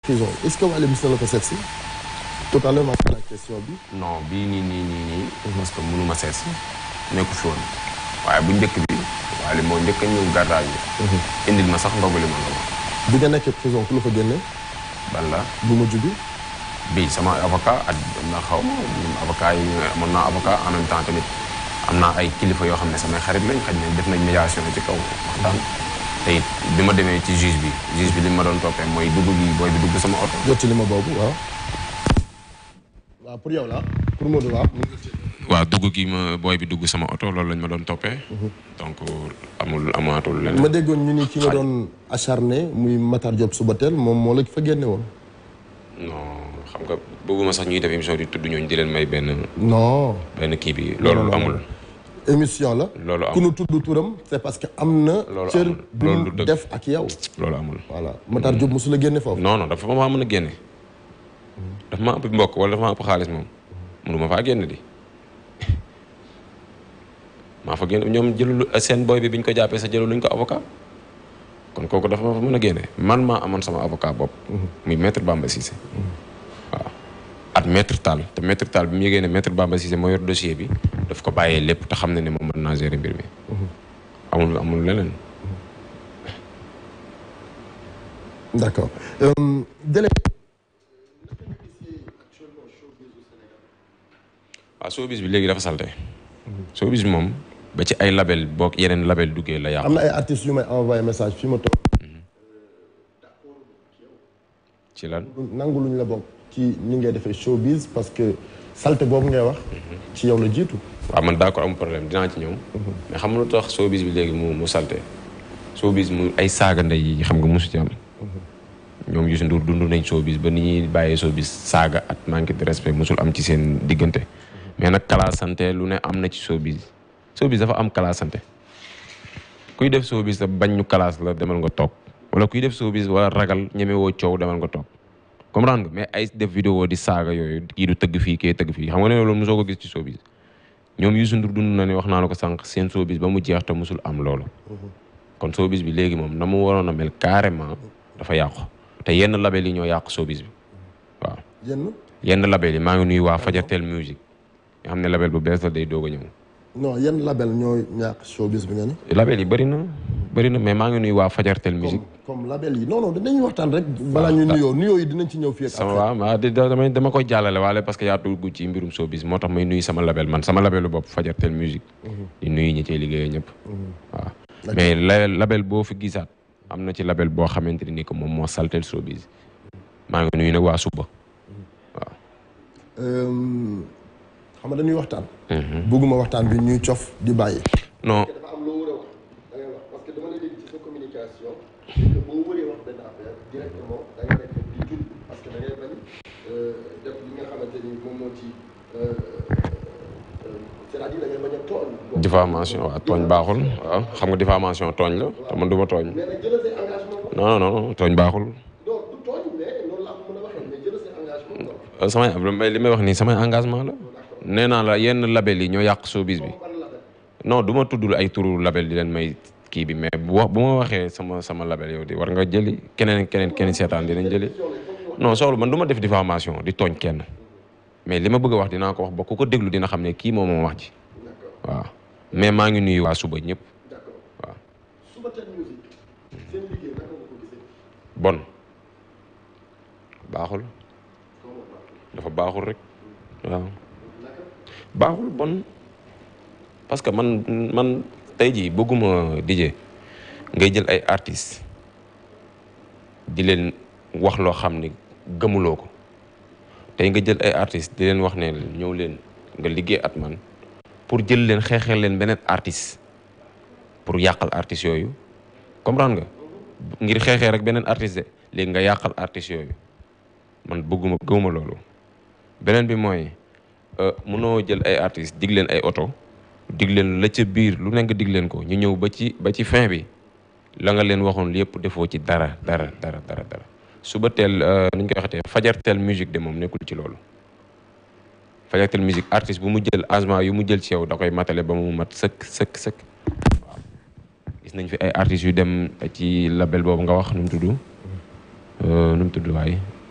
prison est-ce que Wally mos na la ko seet si tout à l'heure maa ngi la question bi non bii nii nii nii nii parce que mënu ma seet si nekku fi woon waaye bu njëkk bi waaye moo njëkk a ñëw gardage bi indil ma sax ndogu li ma ndogu bi nga nekkee prison ku la fa génne ban la bu mujj bi bii sama avocat ak na xaw ma ñun avocat yi amoon naa avocat en même temps tamit am naa ay kilifa yoo xam ne samay xarit lañ xaj ne def nañ médiation ci kaw waxtaan te it bi ma demee ci juge bi juge bi li ma doon toppee mooy dugg gi booy bi dugg sama oto jot ci li ma boobu waaw waaw pour yow la pour Modou waaw waaw dugg gi ma booy bi dugg sama oto loolu lañ ma doon toppee donc amul amaatul leneen ma déggoon ñu ni ki nga doon acharné muy Matar Diop Subatel moom moo la fa génne woon non xam nga bëgguma sax ñuy def émission di tudd ñooñu di leen may benn non benn kii bi loolu amul émission la loolu amul ku nu tudd turam c'est parce que am na Loolu cër amul. bi Loolu mu du dëgg. def ak yow loolu amul voilà Matar Diop mosu la génne foofu non non dafa ma mën a génne dafa ma ëpp mbokk wala dafa ma ëpp xaalis moom mënu ma faa génn di maa fa génn ñoom jëlul seen boy bi biñ ko jàppee sa jëlul luñ ko avocat kon kooku dafa ma fa mën a génne man maa amoon sama avocat bopp muy maître Bamba Cissé waaw at maître Tall te maître Tall bi mu yëgee ne maître Bamba Cissé moo yor dossier bi daf ko bàyyee lépp te xam ne ne moom mën naa gérer mbir mi amul amul leneen d'accord Euh, délai waaw showbiz bi léegi dafa salte showbiz bi moom ba ci ay label boog yeneen label duggee la yàqu am na ay artistes yu may envoyé message fi ma toog ci lan nangu luñ la bokk ci ñi ngay defee showbiz parce que salte boobu ngay wax ci yow la jiitu waaw man d'accord amul problème dinaa ci ñëw mais xam nga lu tax showbiz bi léegi mu mu salte showbiz mu ay saaga ndey yi xam nga mosu ci am ñoom Youssou Ndour dund nañ showbiz ba ni ñuy bàyyee showbiz saaga at manque de respect mosul am ci seen diggante mais nag kalaasante lu ne am na ci showbiz showbiz dafa am kalaasante kuy def showbiz te bañ ñu kalaas la demal nga toog wala kuy def showbiz wala ragal ñeme woo coow demal nga toog comprendre nga mais ay def vidéo di saaga yooyu kii du tëgg fii kii tëgg fii xam nga ne loolu mosoo ko gis ci showbiz ñoom Youssou Ndour dund na ne wax naa la ko sànq seen showbiz ba mu jeex te mosul am loolu kon showbiz bi léegi moom na mu waroon a mel carrément dafa yàqu te yenn label yi ñoo yàqu showbiz bi waaw yenn yenn label yi maa ngi nuyu waa Fajartel Music nga xam ne label bu bees la day doog a ñëw non yenn label ñooy ñàkk showbiz bi nga ni label yi bëri na bëri na mais maa ngi nuyu waa Fajartel Music comme comme label yi non non dañuy waxtaan rek balaa ñu nuyoo nuyoo yi dinañ ci ñëw fii ak sama après. waaw maa di dama dama koy jàllale waale parce que yaa dugg ci mbirum showbiz moo tax may nuyu sama label man sama labelu bopp Fajartel Music di nuyu ñi cay liggéeyee ñëpp waaw mais la label boo fi gisaat am na ci label boo xamante ni que moom moo saltel showbiz maa ngi nuyu nag waa suba Euh, xam nga dañuy waxtaan bëgguma waxtaan bi ñuy cof di bàyyi non dafa am loo war a wax da ngay wax parce que dama lay dégg ci sa communication que boo waree wax benn affaire directement da ngay nekk di jul parce que da ngay bañ def li nga xamante ni moom moo ci c'est-à-dire da ngay bañ a tooñ diffamation waaw tooñ baaxul waaw xam nga diffamation tooñ la te man du ma tooñ mais nag jëlal say engagement non non non tooñ baaxul non du tooñ mais loolu laa ko mën a waxee mais jëlal say engagement quoi Euh, samay may li may wax nii samay engagement la nee naa la yenn label yi ñoo yàq showbiz bi non du ma tuddul ay turu label di leen may kii bi mais bu wax bu ma waxee sama sama label yow di war nga jëli keneen keneen keneen seetaan dinañ jëli non soxlu man du ma def diffamation di tooñ kenn mais li ma bëgg a wax dinaa ko wax ba ku ko déglu dina xam ne kii moom moom wax ji waaw mais maa ngi nuyu waa suba ñëpp waaw Subatel Music seen liggéey naka nga ko gisee bon baaxul dafa baaxul rek waaw baaxul bon parce que man man tey jii bëgguma DJ ngay jël ay artistes di leen wax loo xam ni gëmuloo ko tey nga jël ay artistes di leen wax ne ñëw leen nga liggéey at man pour jël leen xeexeel leen beneen artiste pour yàqal artistes yooyu comprendre nga ngir xeexee rek beneen artiste de léegi nga yàqal artistes yooyu man bëgguma gëwuma loolu beneen bi mooy mënoo jël ay artistes dig leen ay oto dig leen la ca biir lu nekk dig leen ko ñu ñëw ba ci ba ci fin bi la nga leen waxoon yëpp defoo ci dara dara dara dara dara suba teel nu ñu koy waxatee fajarteel musique de moom nekkul ci loolu fajarteel musique artiste bu mu jël engagement yu mu jël ci yow da koy matale ba mu mat sëkk sëkk sëkk waaw gis nañ fi ay artistes yu dem ci label boobu nga wax nu mu tudd nu mu tudd waaye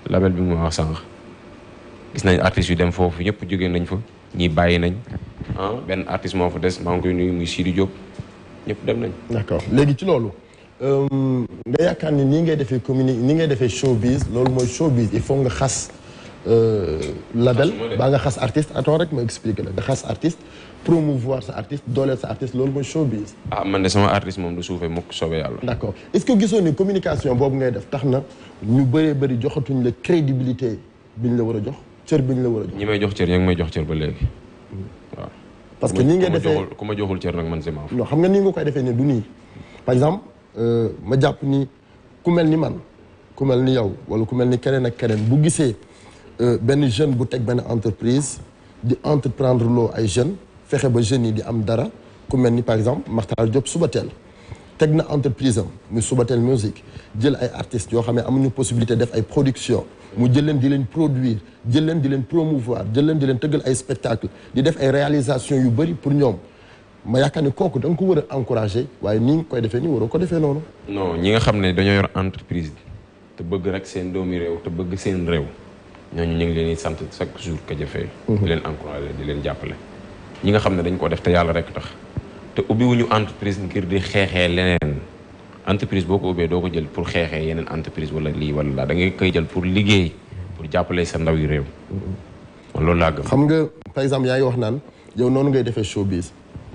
label bi mu wax sànq gis nañ artistes yu dem foofu ñëpp jógee nañ fa ñii bàyyi nañ ah benn artiste moo fa des maa ngi koy nuyu muy Sidi Diop ñëpp dem nañ. d'accord léegi ci loolu nga yaakaar ni nii ngay defee communi ni ngay defee showbiz loolu mooy showbiz il faut nga xas label baa nga xas artiste attends rek ma expliquer la nga xas artiste promouvoir sa artiste dooleel sa artiste loolu mooy showbiz. ah man de sama artiste moom du suufee mukk soobee yàlla. d'accord est-ce que gisoo ni communication boobu ngay def tax na ñu bëree bëri joxatuñ la crédibilité biñ la war a jox cër biñ la war a jox. ñi may jox cër ña ngi may jox cër ba léegi waaw. parce que nii ngay defee ku ma joxul cër nag man si maaf. non xam nga nii nga koy defee ne du nii par exemple ma jàpp ni ku mel ni man ku mel ni yow wala ku mel ni keneen ak keneen bu gisee benn jeune bu teg benn entreprise di entreprendre loo ay jeunes fexe ba jeunes yi di am dara ku mel ni par exemple Makhtar Diop Subatel teg na entreprise am muy Subatel Music jël ay artistes yoo xam ne amuñu possibilité def ay production mu jël leen di leen produire jël leen di leen promouvoir jël leen di leen tëggal ay spectacle di def ay réalisation yu bëri pour ñoom ma yaakaar ni kooku da nga ko war a encourager waaye nii nga koy defee nii waroo ko defee noonu. non ñi nga xam ne dañoo yor entreprise te bëgg rek seen doomi réew te bëgg seen réew ñooñu ñu ngi leen di sant chaque jour ka jëfee. di leen encourager di leen jàppale. ñi nga xam ne dañ ko def te yàlla rek tax te ubbiwuñu entreprise ngir di xeexee leneen entreprise boo ko ubbee doo ko jël pour xeexee yeneen entreprise wala lii wala laa da ngay koy jël pour liggéey pour jàppale sa ndaw yi réew. loolu laa gëm. xam nga par exemple yaa ngi wax naan yow noonu ngay defee showbiz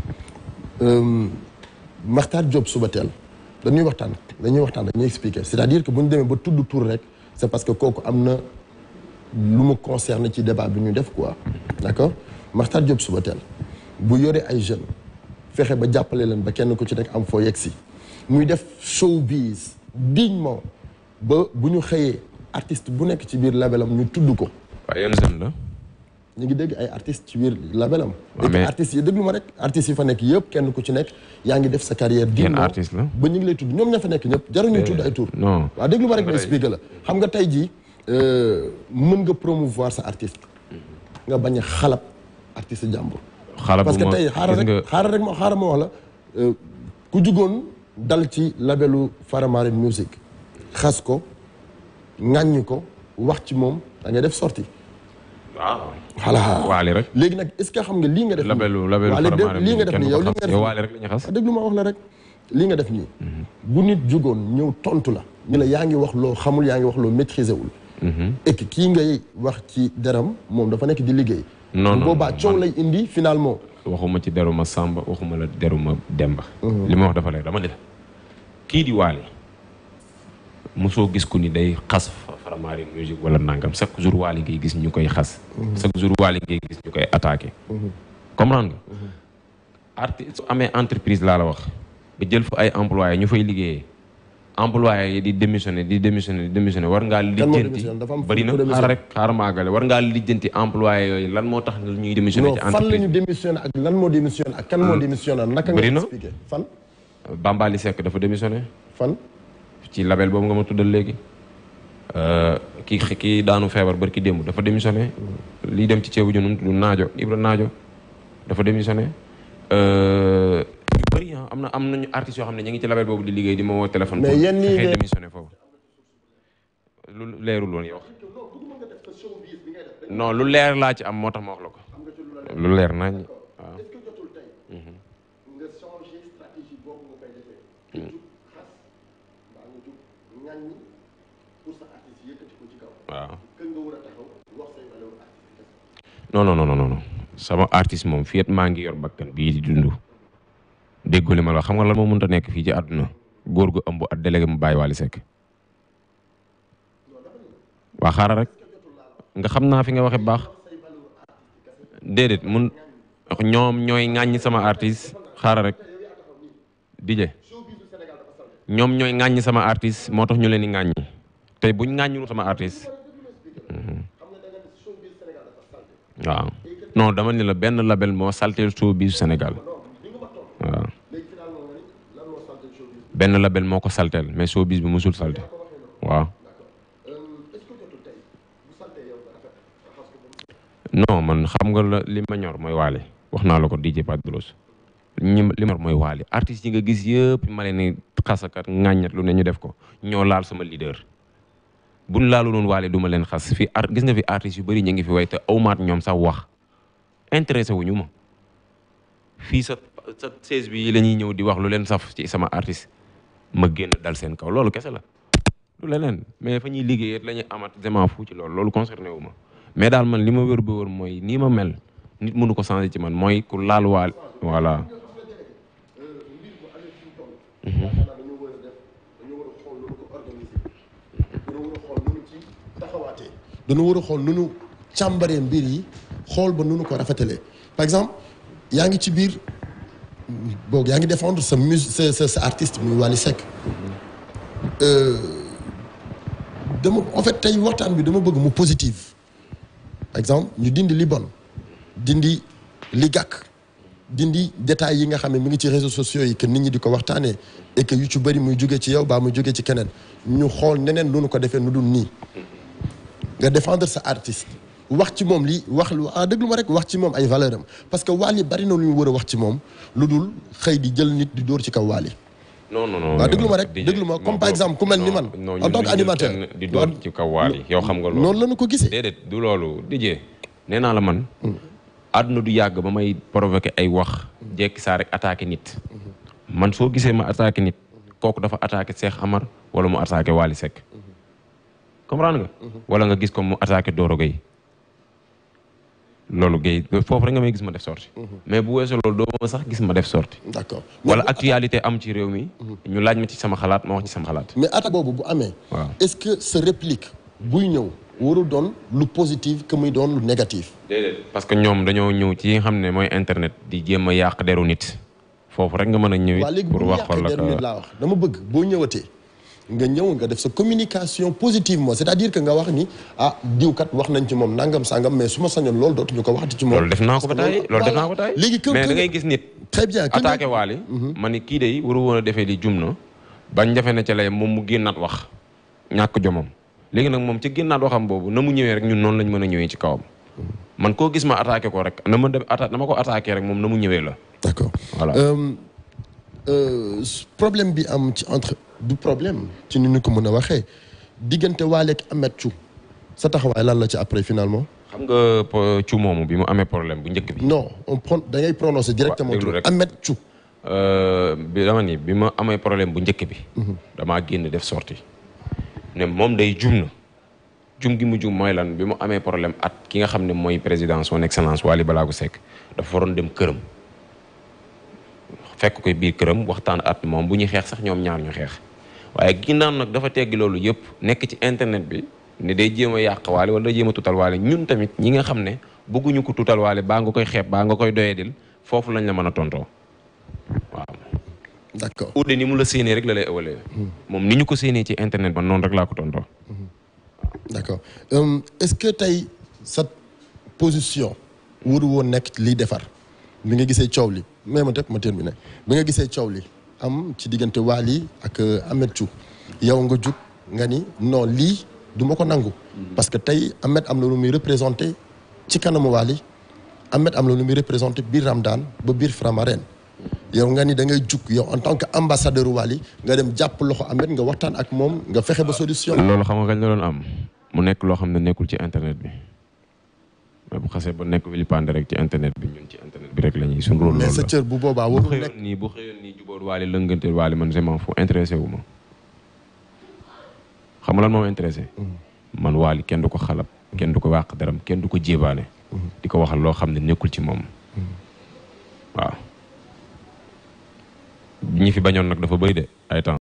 Makhtar Diop Subatel dañuy waxtaan dañuy waxtaan dañuy expliquer c'est-à-dire que bu ñu demee ba tudd tur rek c'est parce que kooku am na lu mu concerne ci débat bi ñu def quoi d'accord Makhtar Diop Subatel bu yore ay jeunes fexe ba jàppale leen ba kenn ku ci nekk am foo yegg si muy def showbiz dignement ba bu ñu xëyee artiste bu nekk ci biir labelam ñu tudd ko. waaye yan jeune la. ñu ngi dégg ay artistes ci biir labelam. waaw mais artistes yi déglu ma rek artistes yi fa nekk yëpp kenn ku ci nekk yaa ngi def sa carrière dignement artiste la ba ñu ngi lay tudd ñoom ña fa nekk ñëpp jaruñu tudd ay tur. non waaw déglu ma rek ma expliqué la xam nga tey jii mën nga promouvoir sa artiste nga bañ a xalab artiste jàmbur. xalab parce que tey xaaral rek xaaral rek ma xaaral ma wax la ku jugoon dal ci labelu Faramareen Music xas ko ŋàññi ko wax ci moom da ngay def sortie waaw. voilà waali rek. léegi nag est-ce que xam nga lii nga def. labelu labelu waaw léegi Faramareen lii nga def nii yow li nga def yow waali rek la ñu xas. ah déglu ma wax la rek lii nga def nii. bu nit jugoon ñëw tontu la. ñu la yaa ngi wax loo xamul yaa ngi wax loo maîtriser wul. et que kii ngay wax ci deram moom dafa nekk di liggéey. non non boobaa coow lay indi finalement. waxuma ci deruma Samba waxuma la deruma Demba. li ma wax dafa leer dama ne la kii di waali mosoo gis ku ni day xas Faramareen Music wala nangam chaque jour waali ngay gis ñu koy xas. chaque jour waali ngay gis ñu koy attaqué. comprendre nga. artiste su amee entreprise laa la wax ba jël fa ay employés ñu fay liggéeyee employés yi di démissionné di démissionné di démissionné war ngaa lijjanti démissionné? Dafa am fu bëri na ku démissionné. xaar rek xaar maagale war ngaa lijjanti employés yooyu lan moo tax ñuy démissionné non ci fan la entreprise ñu démissionné ak lan moo démissionné ak kan moo démissionné naka nga bëri na. expliqué fan Bambali Seck dafa démissionné fan. ci label boobu nga ma tuddal léegi ki ki daanu feebar bari ki démb dafa démissionné lii dem ci ceebu junum tudd naajo Ibra naajo dafa démissionné yu bëri ah am na am nañu artistes yoo xam ne ñu ngi ci label boobu di liggéey di ma woo téléphone Mais pour yéen ñii fexee de- démissionné foofu lu leerul woon yow non lu leer laa ci am moo tax ma wax la ko lu leer nañ waaw est-ce que jotul tey nga changer stratégie boobu nga koy defee nga jug xas mbaa nga jug ŋàññi pour sa artiste yëkkati ko ci kaw waaw kën nga war a taxaw wax say valeur artiste kese non non non non non sama artiste moom fii it maa ngi yor bakkan bii di dund déggoo li ma la wax xam nga lan moo mënut a nekk fii ci àdduna góor gu ëmb ak délégué mu bàyyi Wally Seck waa xaaral rek nga xam naa fi nga waxe baax déedéet mun ñoom ñooy ŋàññi sama artiste xaaral rek DJ ñoom ñooy ŋàññi sama artiste moo tax ñu leen di ŋàññi tey buñ ŋàññiwul sama artiste waaw non dama ni la benn label moo salteel showbiz Sénégal waaw benn label moo ko salteel mais showbiz bi musul salte waaw non man xam nga la li ma ñor mooy waale wax naa la ko DJ Padros ñi li ma ñor mooy waale artistes yi nga gis yëpp ma leen ni xasakat ŋàññat lu ne ñu def ko ñoo laal sama leader buñ laalu noonu waale du ma leen xas fi art gis nga fi artistes yu bëri ñu ngi fi way te awmaat ñoom sax wax intéressé wuñu ma fii sa sa seize bi la ñuy ñëw di wax lu leen saf ci sama artiste ma génn dal seen kaw loolu kese la lu leneen mais fa ñuy liggéeyee la ñuy amat vraiment fu ci loolu loolu concerné wu ma mais daal man li ma wër ba wër mooy nii ma mel nit mënu ko changer ci man mooy ku laal waal voilà dañoo war a def dañoo war a xool nu ko organiser dañoo war a xool nu ci taxawaatee dañoo war a xool nu nu càmbaree mbir yi xool ba nu nu ko rafetalee par exemple yaa ngi ci biir boog yaa ngi défendre sa mus sa sa sa artiste muy Wally Seck dama en fait tey waxtaan bi dama bëgg mu positive par exemple ñu dindi li bon dindi li gàkk dindi détails yi nga xam ne mi ngi ci réseaux sociaux yi que nit ñi di ko waxtaanee et que yu ci bëri muy jóge ci yow baa muy jóge ci keneen ñu xool neneen lu nu ko defee nu dul nii nga défendre sa artiste wax ci moom li wax lu ah déglu ma rek wax ci moom ay valeur am parce que Wally bari na lu ñu war a wax ci moom lu dul xëy di jël nit di dóor ci kaw Wally non non non waaw déglu ma rek déglu ma comme par exemple ku mel ni man en tant que animateur di door ci kaw Wally yow xam nga loolu noonu la ñu ko gisee déedéet du loolu dijee nee naa la man àdduna du yàgg ba may provoqué ay wax jekki saa rek attaqué nit man soo gisee ma attaqué nit kooku dafa attaqué Cheikh Amar wala mu attaqué Wally Seck comprendre nga wala nga gis ko mu attaqué Doro Gueye loolu Gueye foofu rek nga may gis ma def sorti mais bu weesoo loolu doo ma sax gis ma def sorti d'accord wala actualité am ci réew mi ñu laaj ma ci sama xalaat ma wax ci sama xalaat mais attaque boobu bu amee waaw est-ce que sa réplique buy ñëw warul doon lu positif que muy doon lu négatif déedéet parce que ñoom dañoo ñëw ci nga xam ne mooy internet di jéem a yàq deru nit foofu rek nga mën a ñëw waa léegi bu pour ñu wax ko yàqee la der nit laa wax dama bëgg boo ñëwatee nga ñëw nga def sa communication positivement c'est-à-dire que nga wax ni ah diwkat wax nañ ci moom nangam sangam mais su ma sañoon loolu dootuñu ko waxati ci moom loolu def naa ko ba taay loolu def naa ko ba taay léegi que mais que- da ngay gis nit très bien que attaqué Wally ma ni kii de waru woon a defee li jum na bañ defe na ca lay moom mu génnaat wax ñàkk jomam léegi nag moom ci génnaat waxam boobu na mu ñëwee rek ñun noonu lañ mën a ñëwee ci kawam man koo gis ma attaqué ko rek na ma dem atta na ma ko attaqué rek moom na mu ñëwee la d'accord voilà Euh, euh, problème bi am ci entre du problème ci ni ñu ko mën a waxee diggante Wally ak Ameth Thiou sa taxawaay lan la ci après finalement xam nga po- cu moomu bi mu amee problème bu njëkk bi non on prend da ngay prononcer directement déglu tur rek. Ameth Thiou Euh, bi dama ni bi ma amee problème bu njëkk bi damaa génn def sorti ne moom day jum na jum gi mu jum mooy lan bi mu amee problème at ki nga xam ne mooy président son excellence Wally Ballago Seck dafa waroon dem këram fekk koy biir këram waxtaan at moom bu ñuy xeex sax ñoom ñaar ñu xeex waaye ginnaaw nag dafa teggi loolu yëpp nekk ci internet bi ne day jéem a yàq Wally wala day jéem a tutal Wally ñun tamit ñi nga xam ne bëgguñu ko tutal Wally baa nga koy xeeb baa nga koy doyedil foofu lañ la mën a tontoo waaw d'accord Oudé ni mu la séenee rek la lay ëwalee moom ni ñu ko séenee ci internet ba noonu rek laa ko tontoo d'accord Euh, est-ce que tey sa position waru woon nekk liy defar bi nga gisee coow li mais ma tëb ma terminé bi nga gisee coow li am ci diggante Wally ak euh, Ameth Thiou yow nga jug nga ni non lii du ma ko nangu parce que tey Ameth am na lu muy représenté ci kanamu Wally Ameth am na lu muy représenté biir Ramadan ba biir Framaren yow nga ni da ngay jug yow en tant que ambassadeur Wally nga dem jàpp loxo Ameth nga waxtaan ak moom nga fexe ba solution loolu xam nga kañ la doon am mu nekk loo xam ne nekkul ci internet bi mais bu xasee ba nekk vilipande rek ci internet bi ñun ci internet bi rek la ñuy suñu rôle mais loolu sa la cër bu boobaa bu warul nekk xëyoon nii bu xëyoon nii jubóor Wally lënganteel Wally man je m'en fous intéressé wu ma xam nga lan moo ma intéressé man Wally kenn du ko xalab kenn du ko wàq daram kenn du ko jébaane di ko waxal loo xam ne nekkul ci moom waaw ñi fi bañoon nag dafa bëri de ay temps